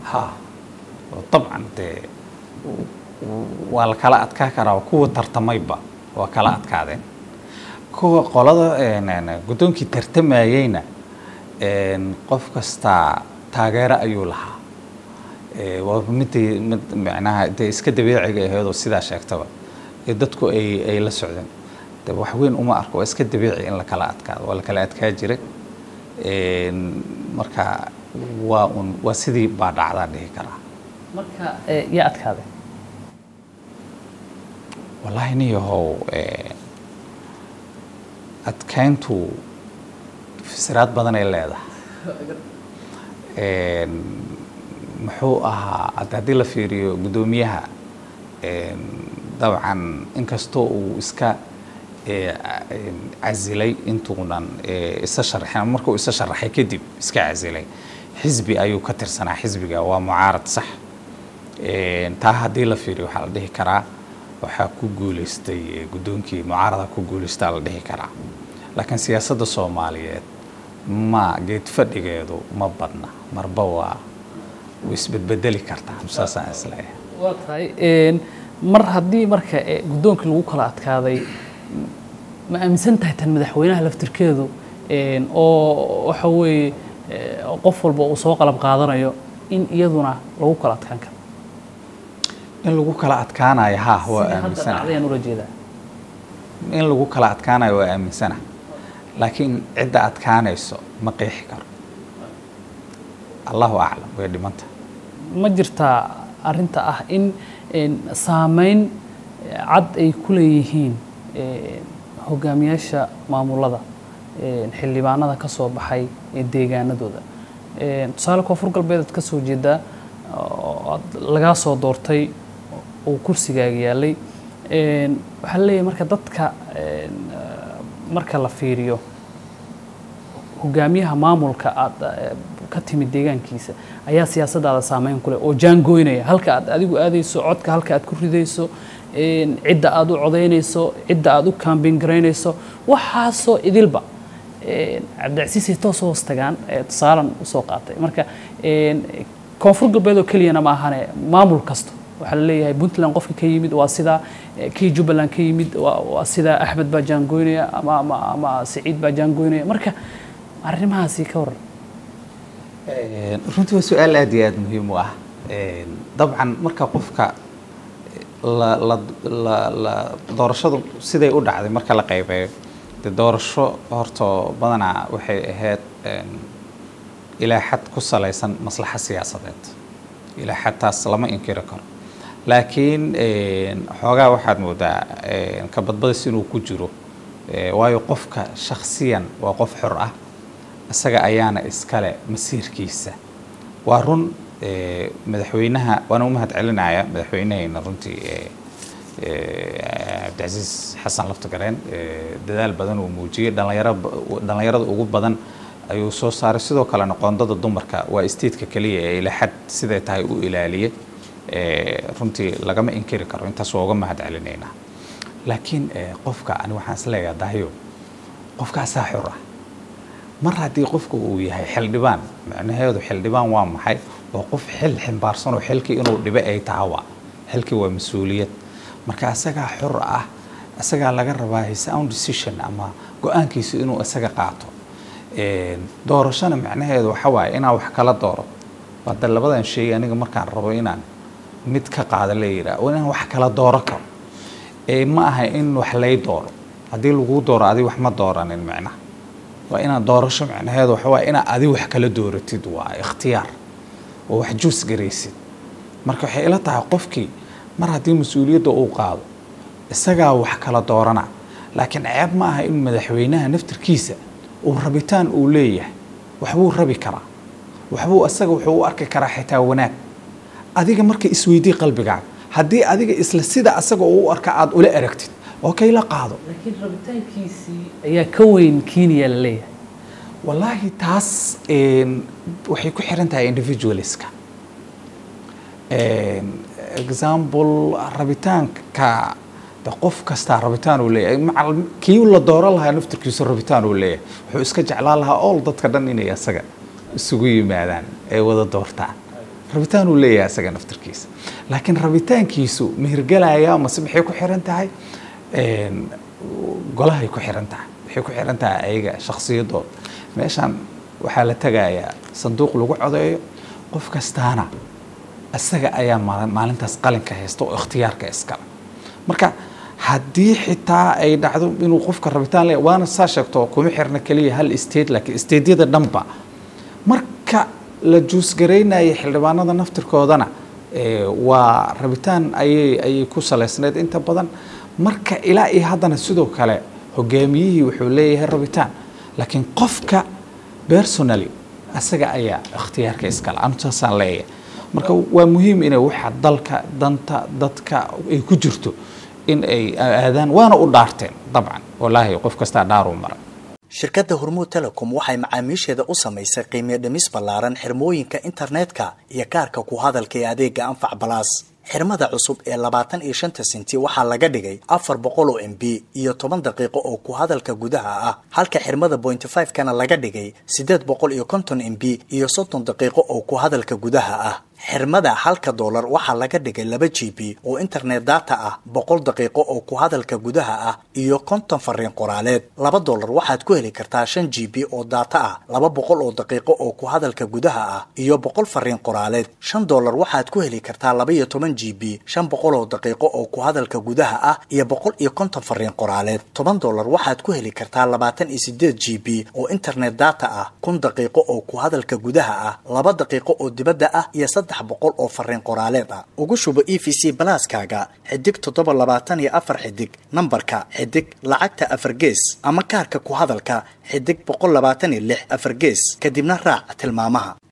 ha dabcan dee waa la kala adkaa karaa kuwa tartamayba waa kala adkaadeen kuwa qolada guddoonkii tartamayeyna qof kastaa taageero ayuu lahaa waa midii mid macnaha dee iska dabiiciga aheedoo sidaa sheegtaba ee dadku ay ay la socdeen de wax weyn uma arko waa iska dabiici in la kala adkaado waa la kala adkaa jiray marka waa un waa sidii baa dhacdaa dhihi karaa marka yaa adkaaday wallaahi niyahow adkayntu fasiraad badan ay leedahay muxuu ahaa haddii la fiiriyo guddoomiyaha dabcan inkastoo uu iska casilay intuunan isa sharaxin markuu isa sharaxay kadib iska casilay xisbi ayuu ka tirsanaa xisbiga waa mucaarad sax taa haddii la fiiriyo waxaa la dhihi karaa waxaa ku guuleystay guddoonkii mucaarada ku guuleystaa la dhihi karaa laakiin siyaasadda soomaaliyeed ma geed fadhigeedu ma badna marba waa way isbedbedeli kartaa saasaan isleeyahay waa tahay mar haddii marka guddoonkii lagu kala adkaaday ma aaminsan tahay tan madaxweynaha laftirkeedu oo waxa weeye qof walba uu soo qalab qaadanayo in iyaduna lagu kala adkaan karo in lagu kala adkaanayo ha waa aaminsana aaminsanaayaan ula jeedaa in lagu kala adkaanayo waa aaminsana laakiin cidda adkaanayso ma qeexi karo allahu aclam way dhimanta ma jirtaa arrinta ah in saameyn cad ay ku leeyihiin hogaamiyaasha maamulada xildhibaanada ka soo baxay ee deegaanadooda tusaale koonfur galbeed aad ka soo jeedaa lagaa soo doortay oo kursigaaga yaalay waxaa la leeyahay marka dadka marka la fiiriyo hogaamiyaha maamulka aad ka timid deegaankiisa ayaa siyaasaddaada saameyn ku leh oo jaangoynaya halka aad adigu aadayso codka halka aad ku ridayso cidda aad u codaynayso cidda aad u kaambin garaynayso waxaasoo idilba cabdicasiisay toos hoos tagaan tusaalan usoo qaatay marka koonfur galbeed oo keliyana ma ahane maamul kasta waxaa la leeyahay puntland qofka ka yimid waa sidaa kii jubbaland ka yimid waa sidaa axmed baa jaangoynaya ama ama ama siciid baa jaangoynaya marka arrimahaasi ka waran runtii waa su-aal aad iyo aada muhiim u ah dabcan marka qofka la la la la doorashadu siday u dhacday marka la qaybeeyo dee doorasho horta badanaa waxay ahayd ilaa xad ku salaysan maslaxa siyaasadeed ilaa xad taas lama inkiri karo laakiin xoogaa waxaad moodaa ka badbadis inuu ku jiro waayo qofka shakhsiyan waa qof xor ah isaga ayaana iskale masiirkiisa waa run madaxweynaha waana u mahad celinaya madaxweynahayna runtii cabdicasiis xasan laftagareen dadaal badan uu muujiyey dhalinyaro dhallinyarada ugu badan ayuu soo saaray sidoo kalena qoondada dumarka waa statetka keliya ee ila xad siday tahay u ilaaliyay runtii lagama inkiri karo intaas waa uga mahad celinaynaa laakiin qofka ani waxaan is leeyahay dahyo qofkaasaa xor ah mar haddii qofka uu yahay xildhibaan macnaheedu xildhibaan waa maxay waa qof xil ximbaarsanoo xilkii inuu dhibe ay tahawa xilkii waa mas-uuliyad marka isagaa xor ah isagaa laga rabaa his own decision ama go-aankiisu inuu isaga qaato doorashona macnaheedu waxa waaye inaan wax kala dooro hadda labadan shay aniga markaan rabo inaan mid ka qaada la yidhaah oo inaan wax kala dooro karo ma aha in wax lay dooro haddii laguu dooro adi wax ma dooranin macnaha waa inaad doorasho macnaheedu waxa waaye inaad adi wax kala dooratid waa ikhtiyaar oo wax juus garaysid marka waxay ila tahay qofkii mar haddii mas-uuliyadda uu qaado isagaa wax kala doorana laakiin ceeb ma aha in madaxweynaha naftirkiisa uu rabitaan uu leeyahay waxbuu rabi karaa waxbuu isaga wuxuu u arki karaa xitaa wanaag adiga marka isweydii qalbigaaga haddii adiga isla sida asaga uu u arka aada ula aragtid oo kay la qaado laakiin rabitaankiisii ayaa ka weyn kenya la leeyahay wallaahi taas waxay ku xiran tahay individualiska example rabitaanka de qof kastaa rabitaan uu leeyahay macal kii la dooran lahaa naftirkiisu rabitaan uu leeyahay wuxuu iska jeclaan lahaa all dadka dhan inay asaga isugu yimaadaan ay wada doortaan rabitaan uu leeyahay isaga naftarkiisa laakiin rabitaankiisu mihirgelaya mase maxay ku xiran tahay golahay ku xiran tahay waxay ku xiran tahay ayaga shakhsiyadooda meeshan waxaa la tegayaa sanduuq lagu codeeyo qof kastaana isaga ayaa maalintaas qalinka haysta oo ikhtiyaarka iskale marka haddii xitaa ay dhacdo inuu qofka rabitaan le waana saa sheegto kuma xirna keliya hal state laakiin stateyada dhanba marka la juusgaraynaya xildhibaanada naftirkoodana waa rabitaan ayay ayay ku salaysnayd inta badan marka ilaa iyo haddana sidoo kale hogaamiyihii wuxuu leeyahay rabitaan laakiin qofka personally asaga ayaa ikhtiyaarka iskale anu saasaan leeyahay marka waa muhiim inay waxa dalka danta dadka ay ku jirto in ay aadaan waana u dhaarteen dabcan wallaahi qof kastaa dhaaruu maray shirkadda hormuud telecom waxay macaamiisheeda u samaysay qiimiyo dhimis ballaaran xirmooyinka internetka iyo kaarka ku hadalka ee adeega anfac balaas xirmada cusub ee labaatan iyo shanta sinti waxaa laga dhigay afar boqol oo m b iyo toban daqiiqo oo ku hadalka gudaha ah halka xirmada pointy five kana laga dhigay siddeed boqol iyo konton m b iyo soddon daqiiqo oo ku hadalka gudaha ah xirmada halka doolar waxaa laga dhigay laba g b oo internet data ah boqol daqiiqo oo ku hadalka gudaha ah iyo konton fariin qoraaleed laba doolar waxaad ku heli kartaa shan g b oo data ah laba boqol oo daqiiqo oo ku hadalka gudaha ah iyo boqol fariin qoraaleed shan doolar waxaad ku heli kartaa laba iyo toban g b shan boqol oo daqiiqo oo ku hadalka gudaha ah iyo boqol iyo konton fariin qoraaleed toban doolar waxaad ku heli kartaa labaatan iyo sideed g b oo internet data ah kun daqiiqo oo ku hadalka gudaha ah laba daqiiqo oo dibadda ah iyo saddex boqol oo fariin qoraaleed ah ugu shubo e v c balaaskaaga xidig toddoba labaatan iyo afar xidig nambarka xidig lacagta afar gees ama kaarka ku hadalka xidig boqol labaatan iyo lix afar gees kadibna raac tilmaamaha